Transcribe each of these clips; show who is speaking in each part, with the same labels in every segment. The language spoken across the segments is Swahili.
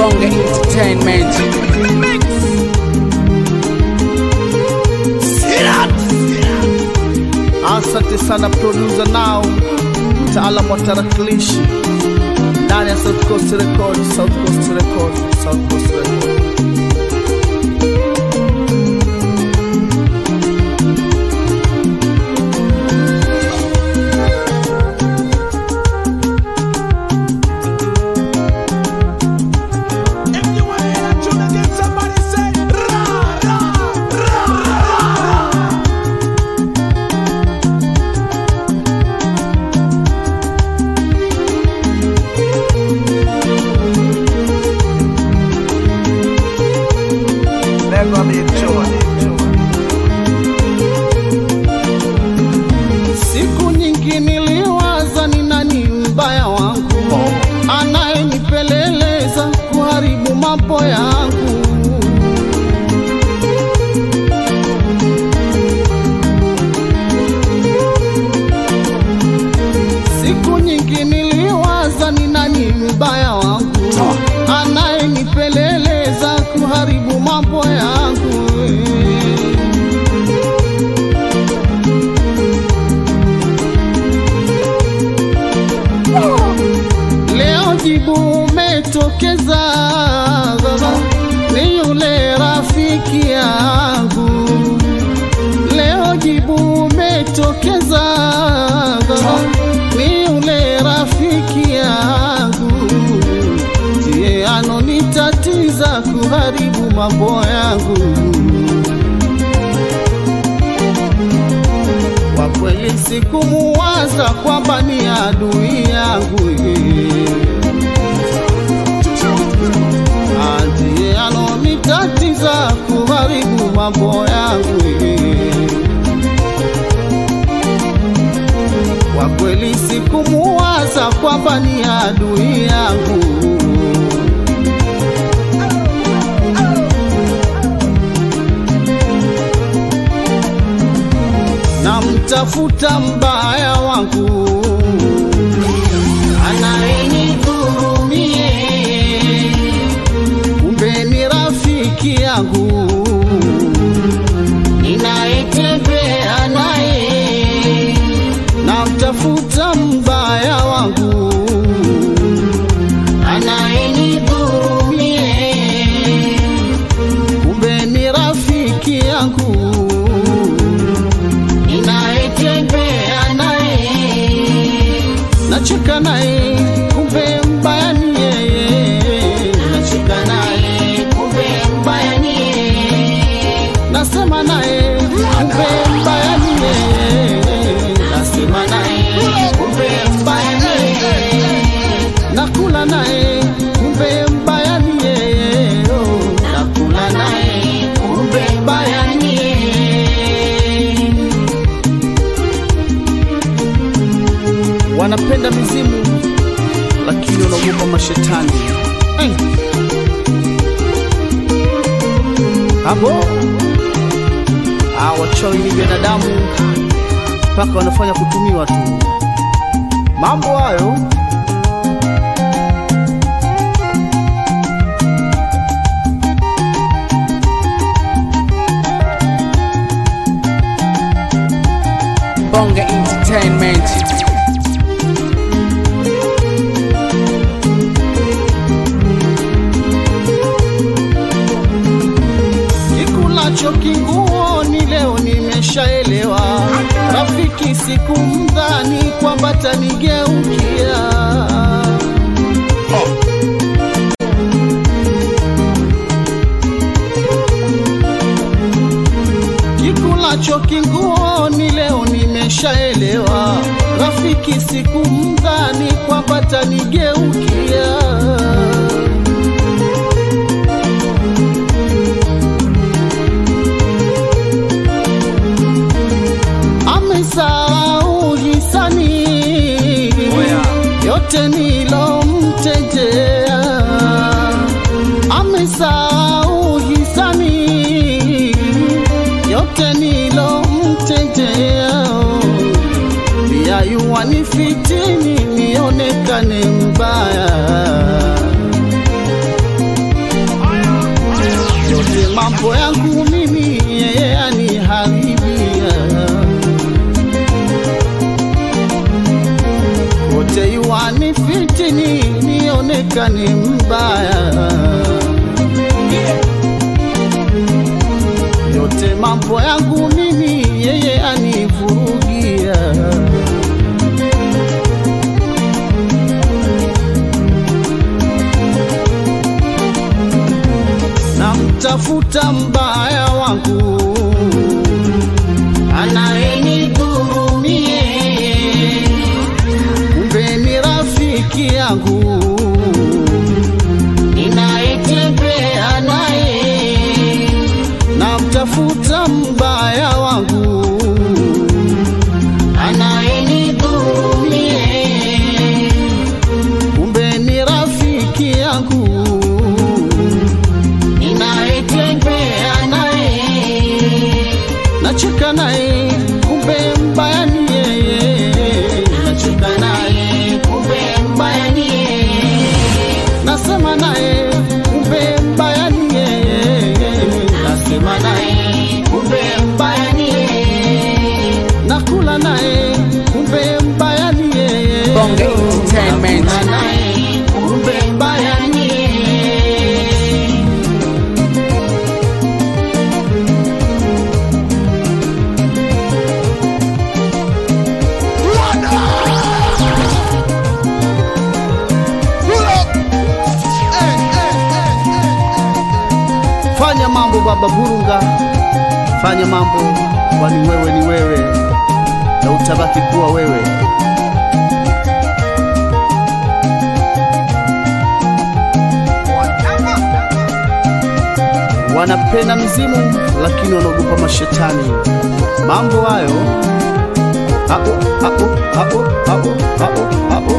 Speaker 1: Bonge Entertainment.
Speaker 2: Asante sana producer nao mtaalamu wa tarakilishi ndani ya South Coast Record, South Coast Record, South Coast Record.
Speaker 3: If you want to hear that tune again, somebody say ra ra ra ra.
Speaker 2: Never be Siku nyingi niliwaza ni nani mbaya wangu anayenipeleleza kuharibu mambo yangu. Siku nyingi niliwaza ni nani mbaya wangu anayenipeleleza kuharibu mambo yangu. Leo jibu umetokeza, ni yule rafiki yangu. Leo jibu umetokeza, ni yule rafiki yangu, ndiye anonitatiza kuharibu mambo yangu. Kwa kweli sikumuwaza kwamba ni adui yangu ndiye anonitatiza kuharibu mambo yangu Kwa kweli sikumuwaza kwamba ni adui yangu namtafuta mbaya wangu anayenidhurumie, kumbe ni rafiki yangu ninayetembea naye. Namtafuta mbaya wangu anayenidhurumie, kumbe ni rafiki yangu ninayetembea naye, nacheka naye, kumbe mbaya ni yeye. Nacheka naye, kumbe mbaya ni yeye. Nasema naye, kumbe mbaya ni yeye. Nasema naye, kumbe mbaya ni yeye. Nakula naye, kumbe mbaya ni yeye. Oh, Nakula naye, kumbe mbaya ni yeye. wanapenda mizimu lakini wanaogopa mashetani hey. hapo ah, wachawi ni binadamu mpaka wanafanya kutumiwa tu mambo hayo
Speaker 1: Bonge Entertainment.
Speaker 2: kikulacho kinguoni leo nimeshaelewa rafiki sikumdhani kwamba tanigeukia kikulacho kinguoni leo nimeshaelewa rafiki sikumdhani kwamba tanigeukia amesahau hisani yote nilomtendea, amesahau hisani yote nilomtendea, pia yuwanifitini nionekane mbaya mambo yangu mimi yeye aniharibia wote yuwani fitini nionekane mbaya yote mambo yangu mimi yeye anivurugia namtafuta mbaya wangu anayenidhurumie kumbe ni rafiki yangu ninayetembea naye namtafuta mbaya wangu anayenidhurumie kumbe ni rafiki yangu ninayetembea naye nacheka naye kumbe mbaya ni yeye nacheka naye kumbe mbaya ni yeye nasema naye kumbe mbaya ni yeye nasema naye kumbe mbaya ni yeye nakula naye kumbe mbaya ni yeye
Speaker 1: Bonge Entertainment.
Speaker 2: Nakula naye kumbe mbaya ni yeye fanya mambo baba burunga fanya mambo kwani wewe ni wewe na utabaki kuwa wewe wanapenda mzimu lakini wanaogopa mashetani mambo hayo Ao, ao, ao, ao, ao, ao.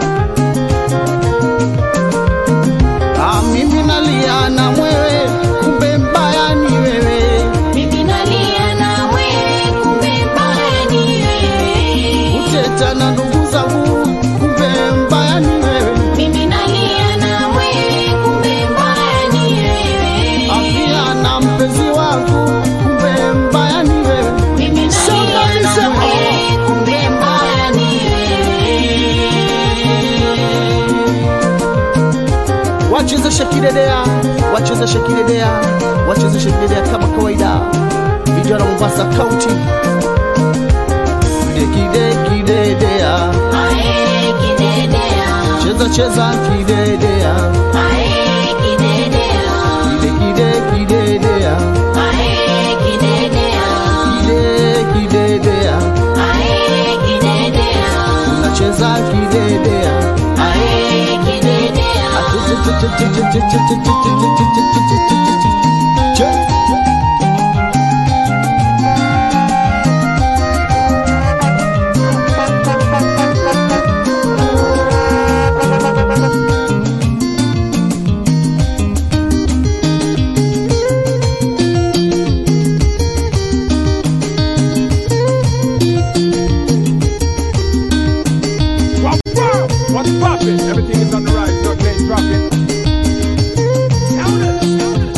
Speaker 2: Ah, mimi nalia na mwewe kumbe mbaya ni wewe
Speaker 4: Mimi nalia na wewe, kumbe mbaya ni wewe.
Speaker 2: uteta na ndugu zangu kumbe mbaya ni wewe
Speaker 4: Mimi nalia na wewe, kumbe mbaya ni wewe.
Speaker 2: afia na mpenzi wangu kumbe mbaya ni wewe
Speaker 4: Mimi nalia na wewe, kumbe mbaya ni wewe.
Speaker 2: wachezeshe kidedea wachezeshe kidedea wachezeshe kidedea kama kawaida vijana wa Mombasa County kide kidedea
Speaker 4: Ae, kidedea.
Speaker 2: cheza cheza kidedea
Speaker 4: Ae, kidedea.
Speaker 2: kide kide kidedea
Speaker 4: Ae, kidedea.
Speaker 2: kide kidedea
Speaker 4: Ae, kidedea.
Speaker 2: unacheza kidedea
Speaker 4: Ae, kidedea.
Speaker 2: Che.
Speaker 3: Wow, wow. What's poppin'? Everything is on the rise. No change dropping. Sounders.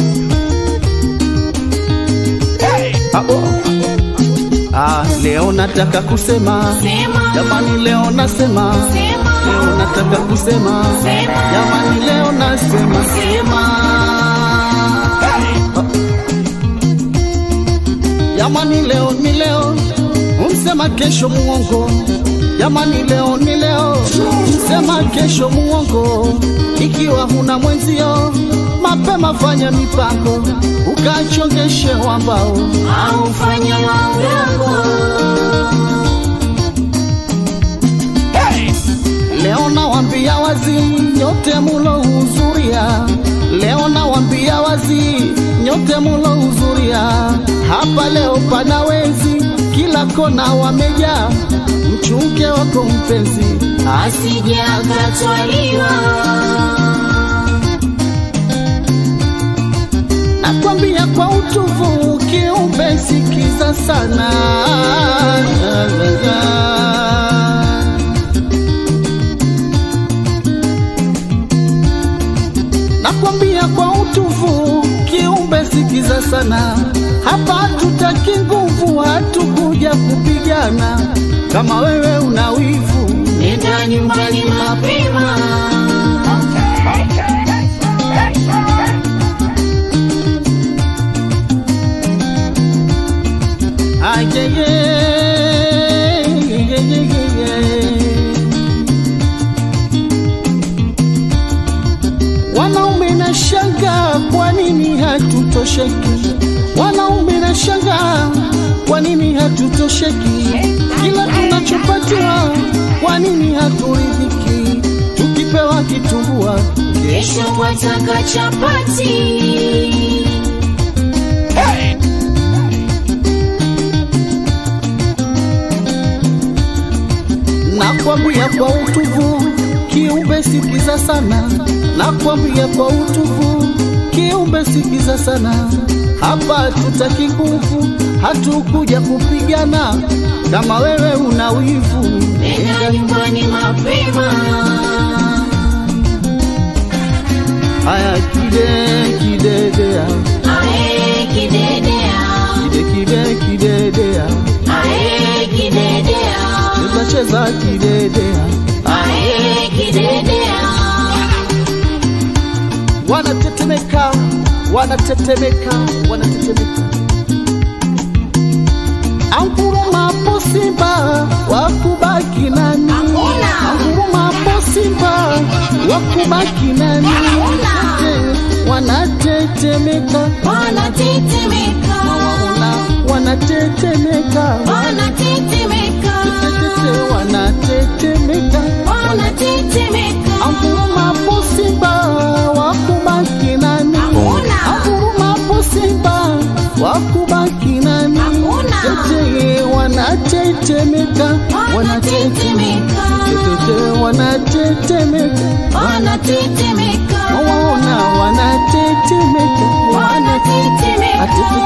Speaker 3: Hey!
Speaker 2: Ah, oh. Ah, leo nataka kusema
Speaker 4: Sema.
Speaker 2: jamani, leo nasema
Speaker 4: Sema.
Speaker 2: leo nataka kusema
Speaker 4: Sema.
Speaker 2: jamani, leo nasema
Speaker 4: Sema.
Speaker 2: jamani, leo ni leo, umsema kesho muongo. Jamani, leo ni leo, msema kesho muongo. Ikiwa huna mwenzio, mapema fanya mipango, ukachongeshe wambao
Speaker 4: Au fanya maungango.
Speaker 2: Leo nawambia wazi nyote mulohudhuria, leo nawambia wazi nyote mulohudhuria hapa. Leo pana wezi kila kona wamejaa, mchunge wako mpenzi
Speaker 4: Asije akatwaliwa.
Speaker 2: nakwambia kwa utuvu, kiumbe sikiza sana nakwambia kwa utuvu, kiumbe sikiza sana. Hapa hatutaki nguvu, hatukuja kupigana. Kama wewe una wivu,
Speaker 4: nenda nyumbani mapema.
Speaker 2: ayeye Wanaume na shanga, kwa nini hatutosheki? Wanaume na shanga, kwa nini hatutosheki? Kila tunachopatiwa, kwa nini haturidhiki? Tukipewa kitumbua,
Speaker 4: Kesho wataka chapati.
Speaker 2: nakwambia kwa utuvu, kiumbe sikiza sana, nakwambia kwa utuvu, kiumbe sikiza sana. Hapa tutaki nguvu, hatukuja kupigana. Kama wewe una wivu,
Speaker 4: Nenda nyumbani mapema.
Speaker 2: haya kide kidedea,
Speaker 4: Ae kidedea,
Speaker 2: kide kide kidedea,
Speaker 4: ae kidedea,
Speaker 2: cheza cheza kidedea,
Speaker 4: ae kidedea.
Speaker 2: wanatetemeka, wanatetemeka, wanatetemeka. Angurumapo simba wakubaki nani?
Speaker 4: Hakuna.
Speaker 2: Angurumapo simba wakubaki nani?
Speaker 4: Hakuna.
Speaker 2: Eh, Wanatetemeka,
Speaker 4: Wanatetemeka,
Speaker 2: Waona wanatetemeka,
Speaker 4: wanatetemeka,
Speaker 2: Tetetete, wanatetemeka.
Speaker 4: wanatetemeka.
Speaker 2: Angurumapo simba wakubaki nani?
Speaker 4: Hakuna.
Speaker 2: Angurumapo simba wakubaki nani?
Speaker 4: Hakuna.
Speaker 2: Tete wanatetemeka, wanatetemeka, tete wanatetemeka,
Speaker 4: Wanatetemeka,
Speaker 2: waona wanatetemeka,
Speaker 4: wanatetemeka.
Speaker 2: Ati